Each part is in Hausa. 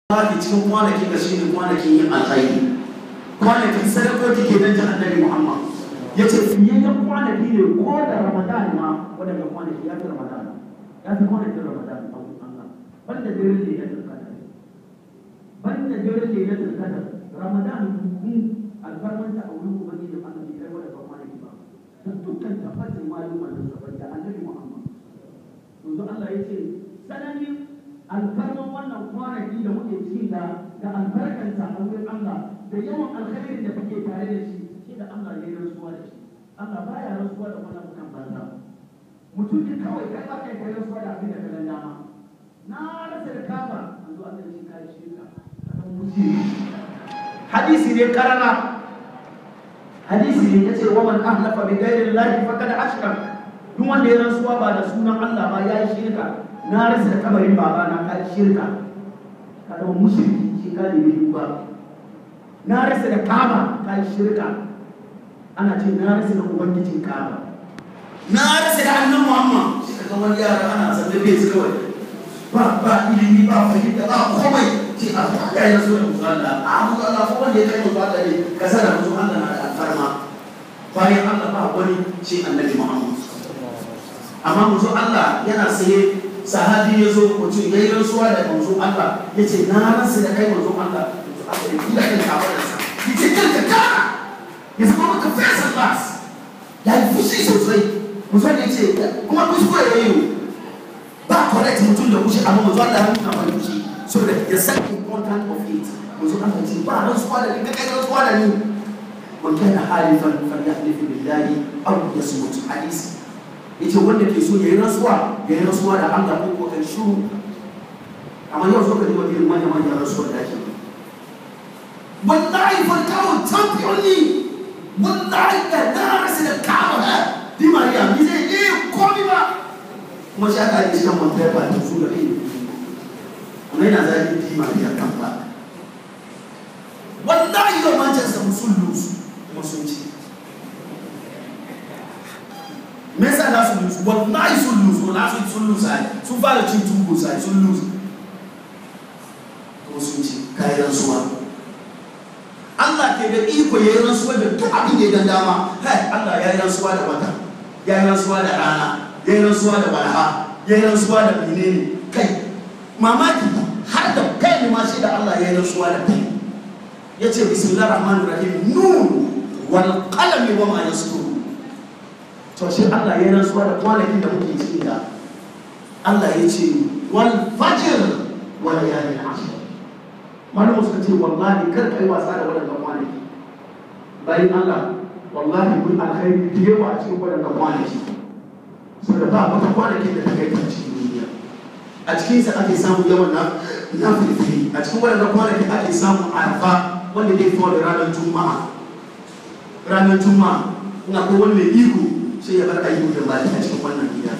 Baki cikin kwanaki ga shi ne kwanakin yin alkhairi kwanakin sadakoki ke nan jihar Annabi Muhammad ya ce fiye da kwanaki ne ko da Ramadan ma waɗanda kwanaki ya fi Ramadan ya fi kwanakin Ramadan a wurin Allah banda dare ne ya tsirkata banda dare ne ya tsirkata Ramadan kun alfarmanta a wurin ubangiji Allah bai kai waɗanda kwanaki ba da dukkan tabbatin malumar da sabar da Annabi Muhammad yanzu Allah ya ce sananin alfarman wannan kwanaki da muke cikin da da albarkanta a wurin Allah da yawan alkhairin da muke tare da shi shi da Allah ya yi rantsuwa da shi Allah baya rantsuwa da wannan mutan banza mutum ne kawai kai ba kai kai rantsuwa da abin da ka dama na rasa da kaba yanzu Allah ya ce kai shirka kan mushi hadisi ne karara hadisi ne yace wa man ahlafa bi ghairi llahi faqad ashrak duk wanda ya rantsuwa ba da sunan Allah ba ya yi shirka na rasa da kabarin baba na kai shirka ka zama mushriki shi ka ne ba na rasa da kaba kai shirka ana ce na rasa da ubangijin kaba na rasa da annan muhammad shi ka wani yara ana zallabe su kawai ba ba ilimi ba fahimta ba komai ce a ya yi rasu da musu Allah a musu Allah ko wanda ya kai musu Allah ne ka sana musu Allah na da alfarma bayan Allah ba wani ce annabi muhammad amma musu Allah yana saye sahabi ya zo mutum ya yi rantsuwa da manzo Allah ya ce na rasa da kai manzo Allah manzo Allah ya kula kan kafadarsa ya ce kanka kara ya zama maka fesa bas ya yi fushi sosai mutum ya ce kuma kuskure ya yi ba correct mutum da kushe amma manzo Allah ya nuna mai fushi so da ya san important of it manzo Allah ya ce ba rantsuwa da ni ka kai rantsuwa da ni man kana halifan falyahlifu billahi aw yasmut hadisi yace wanda ke so yayi rasuwa yayi rasuwa da Allah ko ko kan shuru amma yau so ka ji wani manya manya rasuwa da ake wallahi fa kawo champion ne wallahi da na rasu da kawo ha di mariya mi zai yi komi ba kuma shi aka yi cikin mantar ba ta su da kai kuma yana zagi di mariya kan ba wallahi yau manchester sun lusu kuma sun ci me yasa na su lusu wallahi sun lusu na su sun lusu ai sun fara cin tubu sai sun lusu kuma sun ci kayan rantsuwa Allah ke da iko ya yi rantsuwa da duk abin da ya dan dama hai Allah ya yi rantsuwa da wata ya yi rantsuwa da rana ya yi rantsuwa da balha ya yi rantsuwa da menene kai mamaki har da kai ne ma shi da Allah ya yi rantsuwa da kai ya ce bismillahir rahmanir rahim nun wal qalami wa ma yasturun to shi Allah ya rantsuwa da kwanakin da muke ciki da Allah ya ce wal fajr wa layalin ashr malamu suka ce wallahi kar kai wasa da wadannan kwanaki bayan Allah wallahi mun alkhairi da yawa a cikin wadannan kwanaki saboda ba wata kwanakin da ta kai ta cikin duniya a cikin sa ake samun yawan na na fitri a cikin wadannan kwanaki ake samun arfa wanda zai fito da ranar juma'a ranar juma'a ina ko wani mai iko sai ya bar ayyukan da baki a cikin wannan gida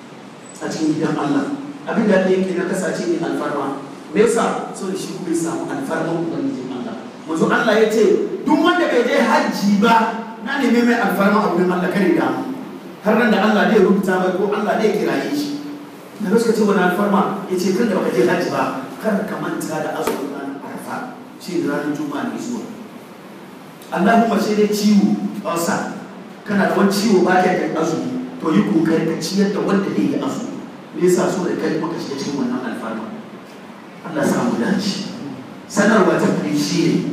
a cikin gidan Allah abin da yake na kasace ne alfarma me yasa so da shi kuma ya samu alfarman ubangijin Allah manzo Allah ya ce duk wanda bai je hajji ba na neme mai alfarma a wurin Allah kare da har nan da Allah zai rubuta mai ko Allah zai kiraye shi da suka ce wani alfarma ya ce kan da baka je hajji ba kar ka manta da azumin ranar arfa shi da ranar juma'a ne zuwa Allahumma sai dai ciwo ulcer kana da wani ciwo ba ka kai azumi to yi kokari ka ciyar da wanda zai yi azumi me yasa so da kai maka shiga cikin wannan alfarma Allah sa mu dace sanarwa ta kudi shi ne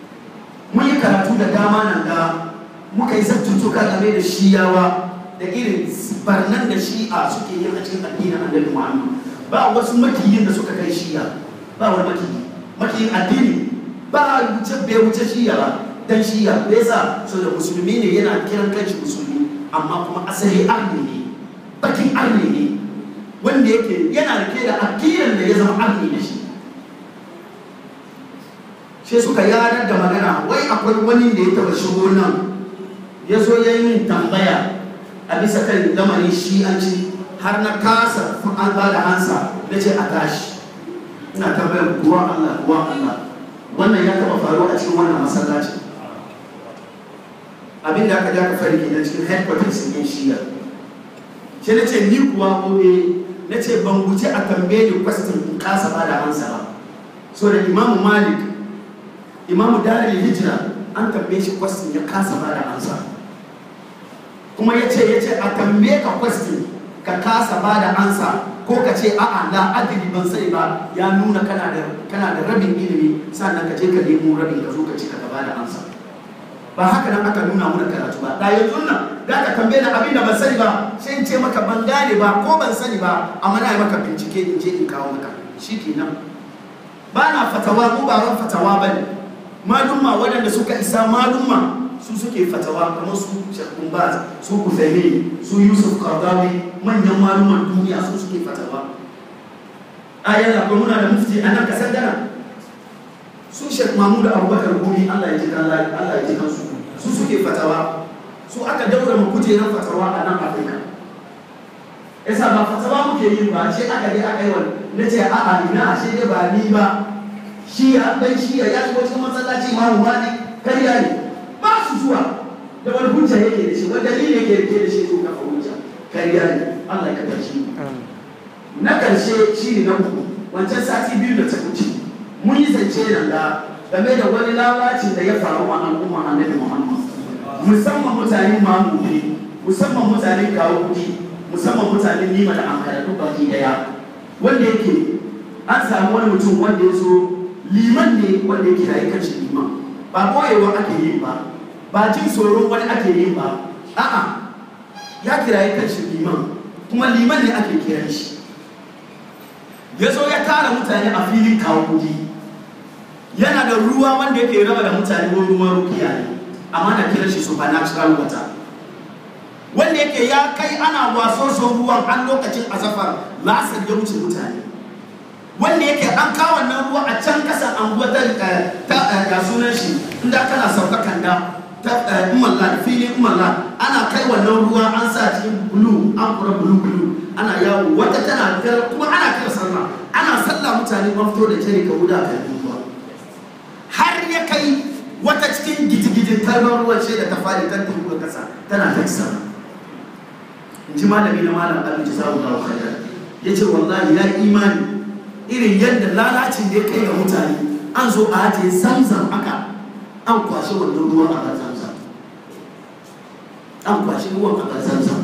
mun yi karatu da dama nan da muka yi zattutuka game da shiyawa da irin barnan da shi'a suke yin a cikin addinin annabi Muhammad ba wasu makiyin da suka kai shiya ba wani makiyi makiyin addini ba wuce bai wuce shiya ba dan shiya me yasa so da musulmi ne yana kiran kanshi musulmi amma kuma asali arni ne bakin arni ne wanda yake yana rike da akiran da ya zama arni da shi sai suka yanar da magana wai akwai wani da ya taba shigo nan ya zo ya yi min tambaya a bisa kan lamarin shi'anci har na kasa an ba da hansa na ce a tashi ina tambayar ruwan Allah ruwan Allah wannan ya taba faruwa a cikin wannan masallaci abin da aka ja ka fari kenan cikin headquarters ɗin shiya sai na ce ni kuwa gobe na ce ban wuce a tambaye ni question in kasa ba da hansa ba so da imamu malik imamu darul hijira an tambaye shi question ya kasa ba da ansa kuma ya ce ya ce a tambaye ka question ka kasa ba da ansa ko ka ce a'a la adri ban sani ba ya nuna kana da kana da rabin ilimi sannan ka je ka nemo rabin ka zo ka ci ka ba da ansa ba haka nan aka nuna mu da karatu ba da yanzu nan za ka tambaye da abin da ban sani ba sai in ce maka ban gane ba ko ban sani ba amma na yi maka bincike in je in kawo maka shi kenan ba na fatawa ko ba ran fatawa ba ne malumma waɗanda suka isa malumma su suke fatawa kamar su shakun baz su kufaimi su yusuf kardawi manyan malumman duniya su suke fatawa a yana ko muna da mufti a nan kasar gana su shek mahmud abubakar gumi allah ya ji kan allah ya ji kan su su suke fatawa su aka daura mu kujerar fatawa a nan afirka yasa ba fatawa muke yi ba ce aka je aka yi wani na ce a'a ina ashe dai ba ni ba shi ya dan shi ya shigo cikin masallaci ma ruwa ne kariya ne ba su zuwa da wani hujja yake da shi wani dalili yake rike da shi ko kafa hujja kariya ne Allah ya kafa shi na karshe shi ne na uku wancan sati biyu da ta wuce mun yi zance nan da game da wani lalacin da ya faru a al'umma annabi Muhammad musamman mutanen mamuni musamman mutanen kawo kudi musamman mutanen nima da ankara duk baki daya wanda yake an samu wani mutum wanda ya zo liman ne wanda ya kirayi kanshi liman ba boyewa ake yi ba ba jin tsoron wani ake yi ba a'a ya kirayi kanshi liman kuma liman ne ake kiran shi ya zo ya tara mutane a filin kawo kudi yana da ruwa wanda yake raba da mutane ko ruwan rukiya ne amma na kiran shi supernatural water wanda yake ya kai ana waso son ruwan an lokacin azafar lasar ya wuce mutane wanda yake an kawo wannan ruwa a can kasan anguwa ta ga sunan shi inda kana sauka kanda ta umalla da filin umalla ana kai wannan ruwa an sa cikin bulu an kura bulu bulu ana yawo wata tana kuma ana kira sallah ana sallah mutane ban fito da jere ka wuda kan ruwa har ya kai wata cikin gidigidin kalmar ruwan ce da ta fadi ta tuhu kasa tana ta sama in ji malami na malam abin jazawu da khairan yace wallahi ya imani irin yadda lalacin da ya kai ga mutane an zo a ajiye zamzam haka an kwashe wannan ruwan a zamzam an kwashe ruwan a zamzam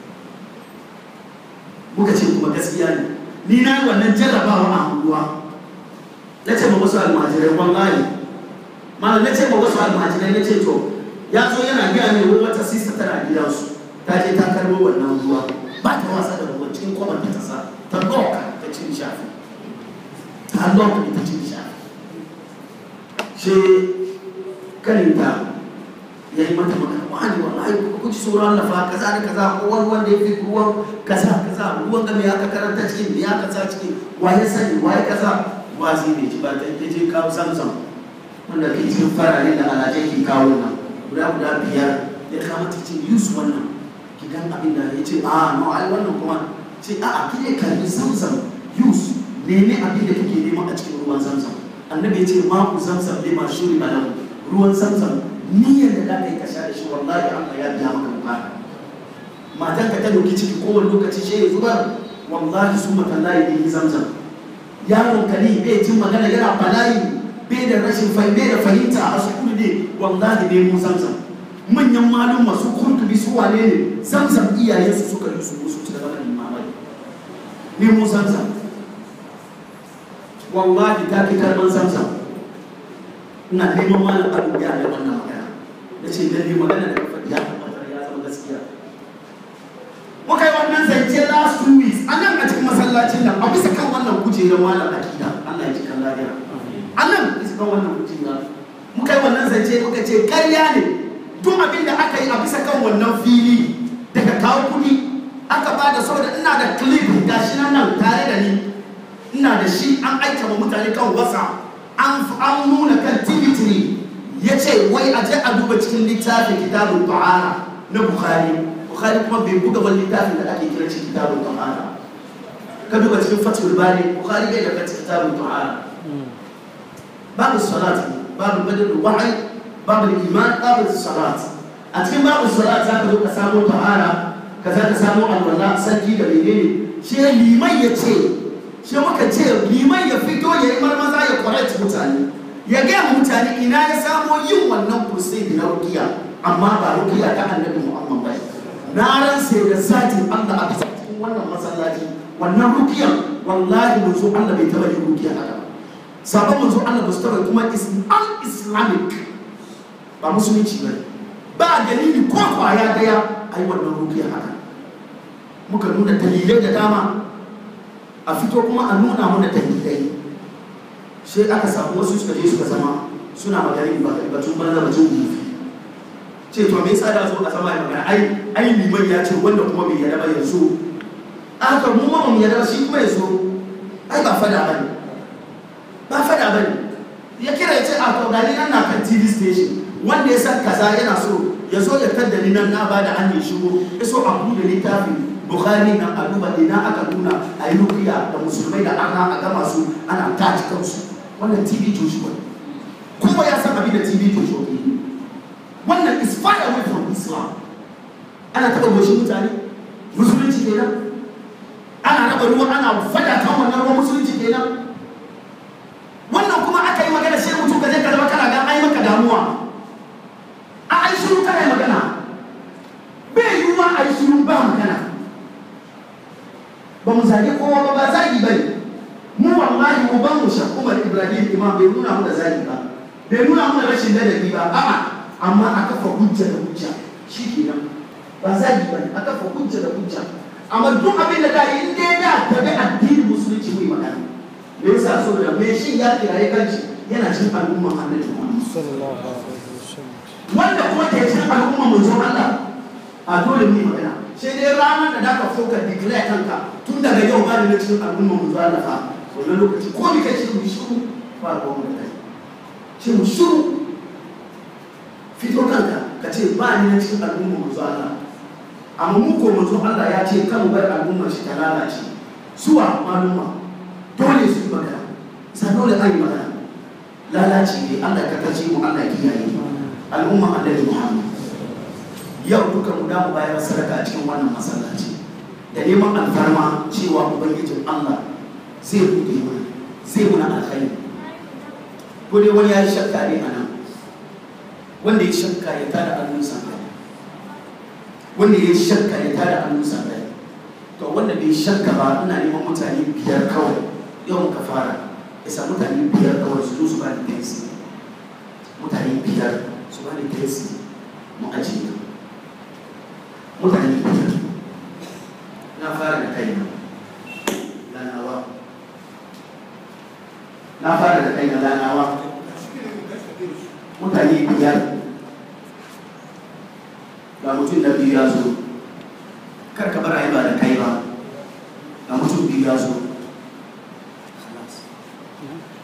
muka ce kuma gaskiya ne ni na yi wannan jarrabawa a unguwa na ce ma wasu almajirai wallahi malam na ce ma wasu almajirai na ce to ya zo yana gaya ne wai wata sista tana gidansu ta je ta karbo wannan ruwa ba ta wasa da ruwan cikin kwabar ta sa ta doka ta cin shafi ta doka ta cin shafi she kaninta ya yi mata magana wani wallahi ku ji tsoron Allah fa kaza da kaza ko wani wanda ya fi ruwan kaza kaza ruwan ga me aka karanta cikin me aka sa cikin waye sani waye kaza wazi ne ji ba ta je kawo samsam wanda ke cikin farare da alaje ke kawo nan guda guda biyar ya kama ta ce yus wannan gidan abin da ya ce a no ai wannan kuma ce a a kike karbi samsam yus neme abin da kake nema a cikin ruwan samsam annabi ya ce ma ku samsam ne ma shuri malam ruwan samsam niyyar da za ka yi ka sha da shi wallahi Allah ya biya maka bukata matan ka ta doki ciki kowane lokaci shi ya zubar wallahi su matallahi ne yi zamzam yaron ka ne bai jin magana yana bala'i bai da rashin fahimta bai da fahimta a sukuru ne wallahi ne mu zamzam manyan malum masu kurtubi su wane ne zamzam iyayensu suka yi su musu ci gaba da limamai ne mu zamzam wallahi ta fi karban zamzam ina neman malam abu ya da wannan magana da ce lalle magana da kafa ya tabbatar ya zama gaskiya muka yi wannan zance last two weeks a nan a cikin masallacin nan a bisa kan wannan kujerar malam akida Allah ya ji kan lafiya a nan bisa kan wannan kujera muka yi wannan zance muka ce karya ne duk abin da aka yi a bisa kan wannan fili daga kawo kuɗi aka ba da saboda ina da clip gashi nan nan tare da ni ina da shi an aika wa mutane kan wasa an nuna kan tv3 ya ce wai a je a duba cikin littafin kitabun ta'ala na bukhari bukhari kuma bai buga wani littafin da ake kira shi kitabun ta'ala ka duba cikin fatul bari bukhari bai da fatul kitabun ta'ala babu salat babu badal wahyi babu iman babu salat a cikin babu salat za ka zo ka samu ta'ala ka za ka samu alwala sarki da menene shi liman ya ce shi muka ce liman ya fito ya yi marmaza ya correct mutane ya gaya mutane ina ya samo yin wannan crusade na rukiya amma ba rukiya ta annabi muhammad ba na ransa da zatin allah a cikin wannan masallaci wannan rukiyan wallahi manzo allah bai taba yin rukiya haka ba sabon manzo allah ba su taba kuma islamic ba musulunci ba ba dalili ko kwaya daya ai wannan rukiya haka muka nuna dalilai da dama a fito kuma a nuna mana dalilai sai aka samu wasu suka je suka zama suna maganin batun banza batun gufi ce to me yasa da zo a sama ya magana ai ai liman ya ce wanda kuma bai yarda ba yanzu aka mu ma mu yarda shi kuma yazo ai ba fada bane ba fada bane ya kira ya ce a to gani nan na kan TV station wanda ya san kaza yana so ya zo ya kadda ni nan na bada an yi shigo ya so a bude littafin bukhari nan a duba ina aka nuna a yi rukiya da musulmai da arna a gama su ana taci kansu wannan tv joshua kuma ya san abin da tv joshua ke yi wannan is far away from islam ana taɓa goshin mutane musulunci kenan ana raba ruwa ana fada kan wannan ruwan musulunci kenan wannan kuma aka yi magana sai mutum ka je ka zama kana ga ai maka damuwa a ai shiru kana yi magana bai yiwuwa a yi shiru ba magana ba mu zage kowa ba ba zagi ba ne mu wallahi mu ban mu shan umar ibrahim imam bai nuna mu da zagi ba bai nuna mu da rashin ladabi ba a'a amma a kafa hujja da hujja shi kenan ba zagi ba ne a kafa hujja da hujja amma duk abin da dai in dai da tabi addinin musulunci mu yi magana me yasa saboda me shi ya kiraye kanshi yana cin al'umma annabi Muhammad sallallahu alaihi wasallam wanda kuma ke cin al'umma manzon Allah a dole mu yi magana sai dai ranar da zaka so ka declare kanka tun daga yau ba ni na cikin al'umma manzon Allah fa wannan lokaci ko ni kace mu shiru ba ko mu kai ce mu shiru fito kanka ka ce ba ni na cikin al'umma manzon Allah amma mu ko manzon Allah ya ce kan bar al'umma shi ta lalace suwa maluma dole su yi magana sai dole an yi magana lalaci ne Allah ka kace mu Allah kiyaye al'umma annabi Muhammad yau duka mu damu bayar sadaka a cikin wannan masallaci da neman alfarma cewa ubangijin Allah zai buɗe mana zai muna alkhairi ko dai wani ya yi shakka ne a nan wanda ya shakka ya tada hannunsa wanda ya shakka ya tada hannunsa to wanda bai shakka ba ina neman mutane biyar kawai yau muka fara isa mutane biyar kawai su zo su ba ni tensi mutane biyar su ba ni tensi mu ajiye mutane biyar na fara da kaina lanawa na fara da kaina lanawa mutane biyar ga mutum da biyu ya zo kar ka bar a yi ba da kai ba ga mutum biyu ya zo